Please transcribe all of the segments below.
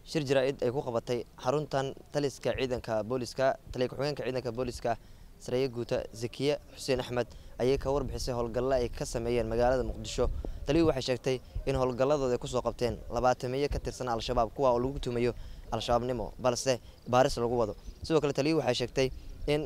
shir jaraa-id ay ku qabatay xaruntan taliska ciidanka booliska taliya ku-xigeenka ciidanka booliska sareeye guuta zakiye xuseen axmed ayay ka warbixisay howlgalla ay ka sameeyeen magaalada muqdisho taliyuu waxay sheegtay in howlgalladooda ay kusoo qabteen labaatamiyo ka tirsan al-shabaab kuwa oo lagu tumayo al-shabaabnimo balse baaris lagu wado sidoo kale taliyuu waxay sheegtay in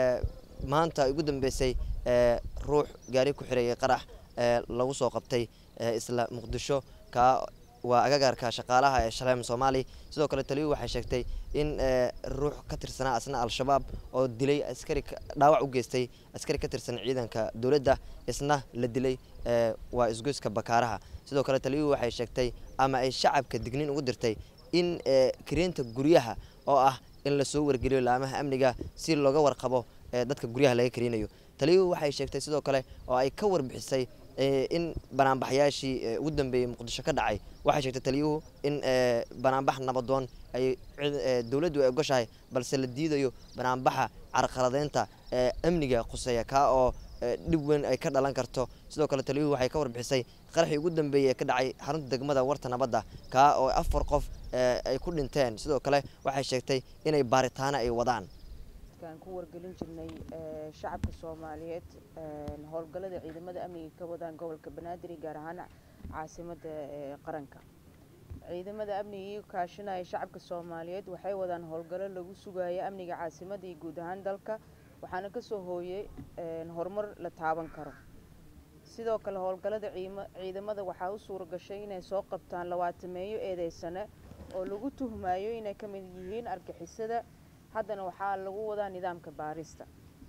maanta ugu dambeysay ruux gaari ku xirayay qarax lagu soo qabtay isla muqdisho kaa waa agagaarka shaqaalaha ee shaleem soomaali sidoo kale taliyuu waxay sheegtay in ruux ka tirsanaa asna al-shabaab oo dilay askari dhaawac u geystay askari ka tirsan ciidanka dowladda isna la dilay waa isgoyska bakaaraha sidoo kale taliyuu waxay sheegtay ama ay shacabka digniin ugu dirtay in kareenta guryaha oo ah in lasoo wargeliyo laamaha amniga si looga warqabo dadka guryaha laga karinayo taliyuu waxay sheegtay sidoo kale oo ay ka warbixisay in banaanbaxyaashii ugu dambeeyey muqdisho ka dhacay waxay sheegtay taliyuhu in banaanbax nabadoon ay dowladdu ay ogoshahay balse la diidayo banaanbaxa carqaladeynta amniga khuseeya kaa oo dhib weyn ay ka dhalan karto sidoo kale taliyuhu waxay ka warbixisay qaraxii ugu dambeeyey ee ka dhacay xarunta degmada warta nabadda kaa oo afar qof ay ku dhinteen sidoo kale waxay sheegtay inay baaritaano ay wadaan ku wargelin jirnay shacabka soomaaliyeed howlgallada ciidamada amniga ka wadaan gobolka banaadir gaar ahaan caasimada qaranka ciidamada amniga kaashanaya shacabka soomaaliyeed waxay wadaan howlgallo lagu sugayo amniga caasimada iyo guud ahaan dalka waxaana kasoo hooyey horumar la taaban karo sidoo kale howlgallada ciidamada waxaa u suura gashay inay soo qabtaan labaatameeyo eedeysane oo lagu tuhmayo inay ka mid yihiin argixisada haddana waxaa lagu wadaa nidaamka baarista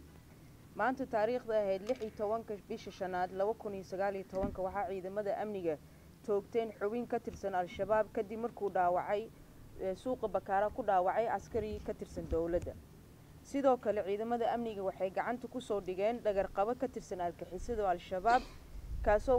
maanta taariikhda ahayd lix iyo tobanka bisha shanaad laba kun iyo sagaal iyo tobanka waxaa ciidamada amniga toogteen xubin ka tirsan al-shabaab kadib markuu dhaawacay suuqa bakaara ku dhaawacay askari ka tirsan dowladda sidoo kale ciidamada amniga waxay gacanta kusoo dhigeen dhagarqabo ka tirsan argixisada al-shabaab kaasoo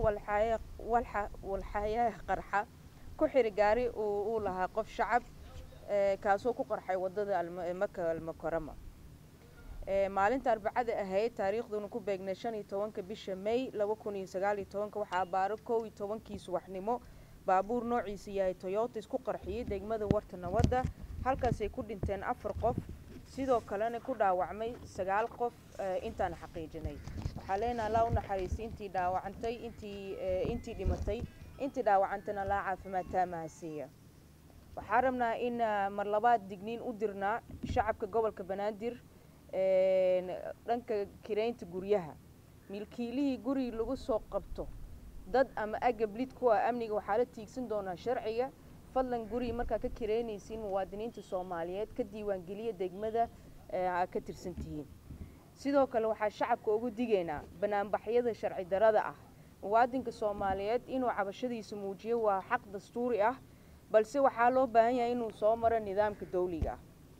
walxayaha qarxa ku xiri gaari uu lahaa qof shacab kaasoo ku qarxay wadada maka almukarama maalinta arbacada ahayd taariikhduna ku beegnay shan iyo tobanka bisha may laba kun iyo sagaal iyo tobanka waxaa baaro kow iyo tobankii subaxnimo baabuur noociisa yahay toyota isku qarxiyey degmada warta nabadda halkaasay ku dhinteen afar qof sidoo kalena ku dhaawacmay sagaal qof intaan xaqiijinay waxaa leenaha allaa u naxariistay intii dhaawacantay intii intii dhimatay intii dhaawacantana laa caafimaad taamaha siiya waxaa rabnaa in mar labaad digniin u dirnaa shacabka gobolka banaadir dhanka kireynta guryaha milkiilihii guri lagu soo qabto dad ama agab lid ku ah amniga waxaa la tiigsan doonaa sharciga fadlan guri markaa ka kireynaysiin muwaadiniinta soomaaliyeed ka diiwaangeliya degmada aa ka tirsan tihiin sidoo kale waxaa shacabka ugu digaynaa banaanbaxyada sharci darada ah muwaadinka soomaaliyeed inuu cabashadiisa muujiyo waa xaq dastuuri ah balse waxaa loo baahan yahay inuu soo maro nidaamka dawliga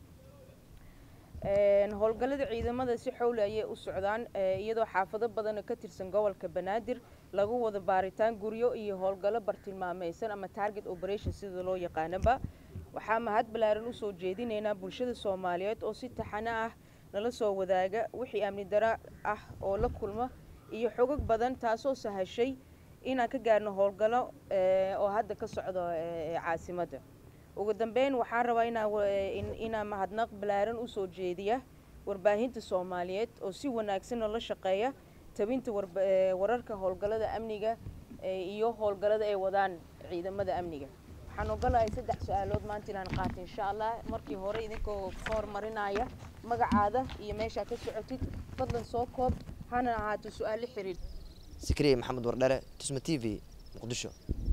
ah howlgallada ciidamada si xowli ayay u socdaan iyadoo xaafado badan ka tirsan gobolka banaadir lagu wada baaritaan guryo iyo howlgallo bartilmaameysan ama target operation sida loo yaqaanaba waxaa mahad ballaaran usoo jeedinaynaa bulshada soomaaliyeed oo si taxano ah nala soo wadaaga wixii amni daro ah oo la kulma iyo xogog badan taasoo sahashay inaan ka gaarno howlgallo oo hadda ka socdo caasimadda ugu dambeyn waxaan rabaa inaan mahadnaq ballaaran usoo jeediya warbaahinta soomaaliyeed oo si wanaagsan noola shaqeeya tabinta wararka howlgallada amniga iyo howlgallada ay wadaan ciidamada amniga waxaan ogolahay saddex su-aalood maanta inaan qaato insha allah markii hore idinkoo ka hormarinaya magacaada iyo meeshaa ka socotid fadlan soo koob hana ahaato su-aalo xiriir sikriye maxamed wardhere tusma t v muqdisho